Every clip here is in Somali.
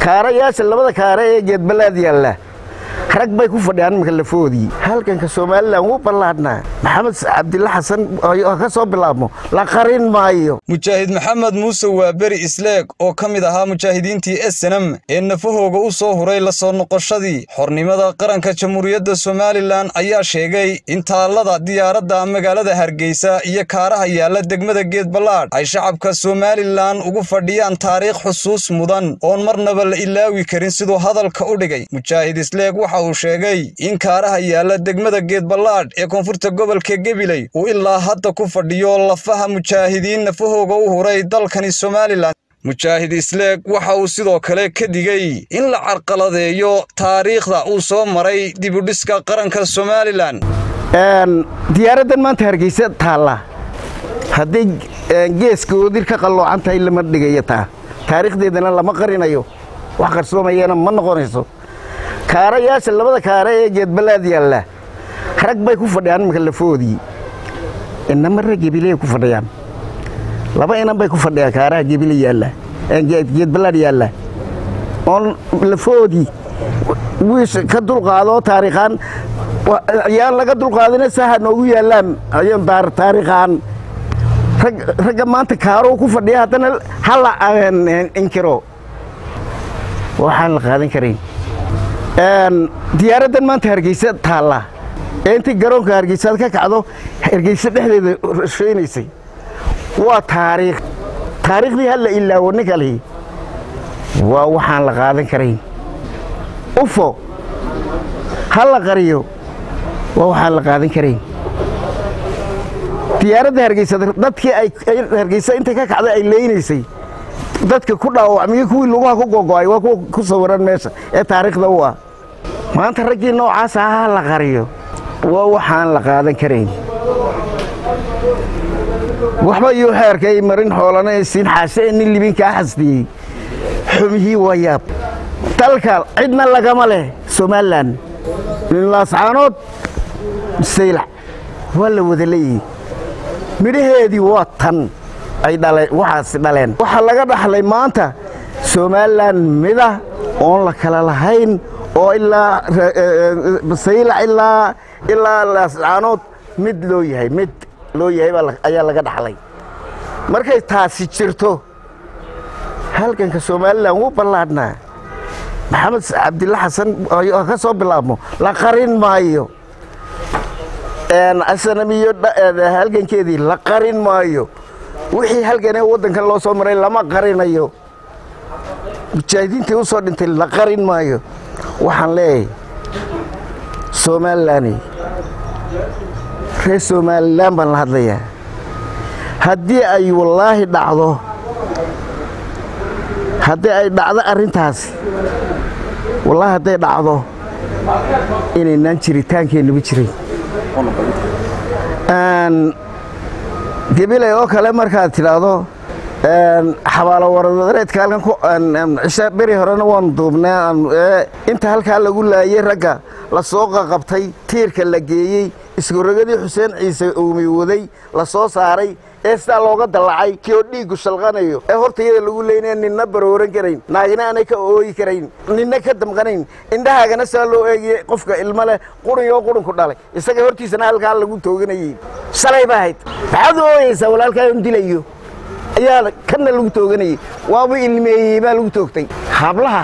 kaarayaasha labada kaare ee geedbalaad yaalla rag bay ku fadhiyaan iminka lafoodii halganka somalilan wuu ballaadhnaa maxamed cabdilla xasan ka soo bilaabmo la qarin maayo mujaahid maxamed muuse waa beri isleeg oo ka mid ahaa mujaahidiintii esenam ee nafahooga u soo huray la soo noqoshadii xornimada qaranka jamhuuriyadda somalilan ayaa sheegay in taallada diyaaradda magaalada hargeysa iyo kaaraha yaalla degmada geedballaadh ay shacabka somalilan ugu fadhiyaan taariikh xusuus mudan oon marnaba la ilaawi karin siduu hadalka u dhigay mujaahid isleeg waxa uu sheegay in kaaraha yaalla degmada geedballaadh ee koonfurta gobolka gebiley uu ilaa hadda ku fadhiyo lafaha mujaahidiin nafahooga u huray dalkani somalilan mujaahid isleeg waxa uu sidoo kale ka digay in la carqaladeeyo taariikhda uu soo maray dibudhiska qaranka somalilan diyaaraddan maanta hargeysa taalla hadday geeska oodir ka qalloocan tahay lama dhigayo taa taariikhdeedana lama qarinayo wax qarsoomayana ma noqonayso kaarayaasha labada kaare ee geedbalaad yaalla rag bay ku fadhiyaan iminka lafoodii inama rag gebiley ku fadhiyaan laba inan bay ku fadhiyaan kaaraha gebile yaalla geedbalaad yaalla oon lafoodii wiish ka dulqaadoo taariikhaan yaan laga dulqaadina saha noogu yaallaan taariikhaan ragga maanta kaaruu ku fadhiya haddana hala inkiro waxaan la qaadan karayn diyaaraddan maanta hargeysa taalla ee intii garoonka hargeysaad ka kacdo hargeysa dhexdeeda rashaynaysay waa taariikh taariikhdii halla ilaawo ninka lihi waa waxaan la qaadan karayn ufo ha la qariyo waa waxaan la qaadan karayn diyaaradda hargeysa dadkii ay hargeysa intay ka kacday ay leynaysay dadka ku dhaawacmiyo kuwii lugaha ku gogo'ay waa kuwa ku sawiran meesha ee taariikhda u ah maanta raggii noocaasa ha la qariyo waa waxaan la qaadan karayn waxba iyuu xeerkay marin xoolana siin xaashe ee nin libinkaa xasdiyey xumihii waa yaab dalka cidna lagama leh somalilan laascaanood saylac waa la wada leeyihi midhaheedii waa tan ay dhaleen waxaasi dhaleen waxaa laga dhaxlay maanta somalilan mida oon la kala lahayn oo ilaa saylac ilaa ilaa laascaanood mid loo yahay mid loo yahay ayaa laga dhaxlay markay taasi jirto halganka somalilan wuu ballaadhnaa maxamed cabdilla xasan ka soo bilaabmo la qarin maayo asanamiyo halgankeedii la qarin maayo wixii halganee waddankan loo soo maray lama qarinayo mujaahidiintii u soo dhintay la qarin maayo waxaan leeyahay somalilani reer somalilan baan la hadlayaa haddii ay wallaahi dhacdo haddii ay dhacdo arrintaasi wallaahi hadday dhacdo inaynaan jiritaankeennuba jiray gebiley oo kale markaad tidhaahdo xabaalo warareedka halkan cisha beri horena waanu duubnay inta halkaa lagu laayey ragga la soo qaqabtay tiirka la geeyey iskurogadii xuseen ciise uumi waday la soo saaray ee sidaa looga dallacay kii oo dhiiggu shalqanayo ee hortayada lagu leynaya ninna barooran karayn naagina aanay ka ooyi karayn ninna ka damqanayn indhahaagana sidaa loo eegiyey qofka ilmo leh qurunyo qurunku dhalay isaga hortiisana halkaa lagu tooganayey shalay ba ahayd maxaad ooyeysaa walaalkaa un dilayo ayaa kanna lagu tooganayey waaba ilmeeyey baa lagu toogtay hablaha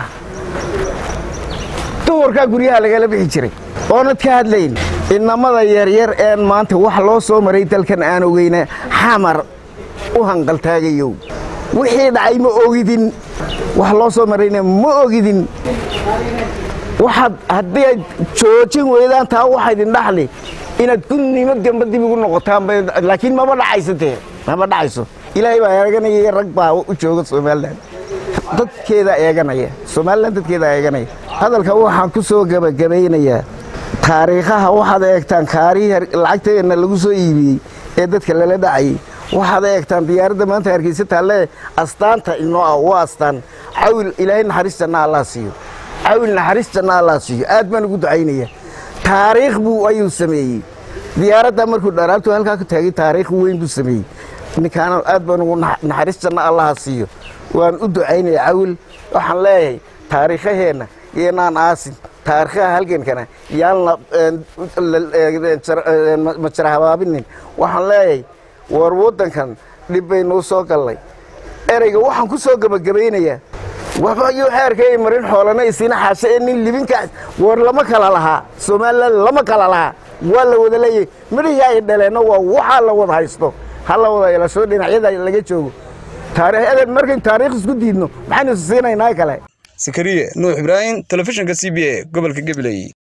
duhurkaa guryaha lagala bixi jiray oonad ka hadlayn inamada yaryar een maanta wax loo soo maray dalkan aan ogeyna xamar u hanqaltaagayow wixii dhacay ma ogidin wax loo soo marayna ma ogidin waxaad haddii aad joojin weydaan taa waxaa idin dhaxli inaad gunnimo gamba dib ugu noqotaan laakiin maba dhacaysatee maba dhacayso ilaahay baa eeganaya rag baa u jooga somalilan dadkeedaa eeganaya somalilan dadkeedaa eeganaya hadalka waxaan ku soo gebagabaynayaa taariikhaha waxaad eegtaan kaarihii lacagteenna lagu soo iibiyey ee dadka lala dhacayay waxaad eegtaan diyaaradda maanta hargeysa taalle astaanta inoo ah waa astaan cawil ilaahay naxariis janna allah siiyo cawil naxariis janna allah siiyo aad baan ugu ducaynaya taariikh buu ayuu sameeyey diyaaradda markuu dharaabtu halkaa ku taagay taariikh weyn buu sameeyey ninkaana aad baan ugu naxariis janna allaha siiyo waan u ducaynaya cawil waxaan leeyahay taariikhaheenna iyoinaan aasin taariikhaha halgankana yaalna majara habaabinin waxaan leeyahay war waddankan dhib baynuu soo gallay ereyga waxaan ku soo gebagabaynayaa waxba iyo xeerkay marin xoolana isina xaashe ee nin libinkaas war lama kala lahaa somalilan lama kala lahaa waa la wada leeyahay midhihii ay dhaleenna waa waxaa la wada haysto ha la wada yeelasho dhinacyada laga joogo taariikh markayn taariikh isku diidno maxaynu is siinaynaa kale sakariye nuux ibraahim telefishinka c b a gobolka gabiley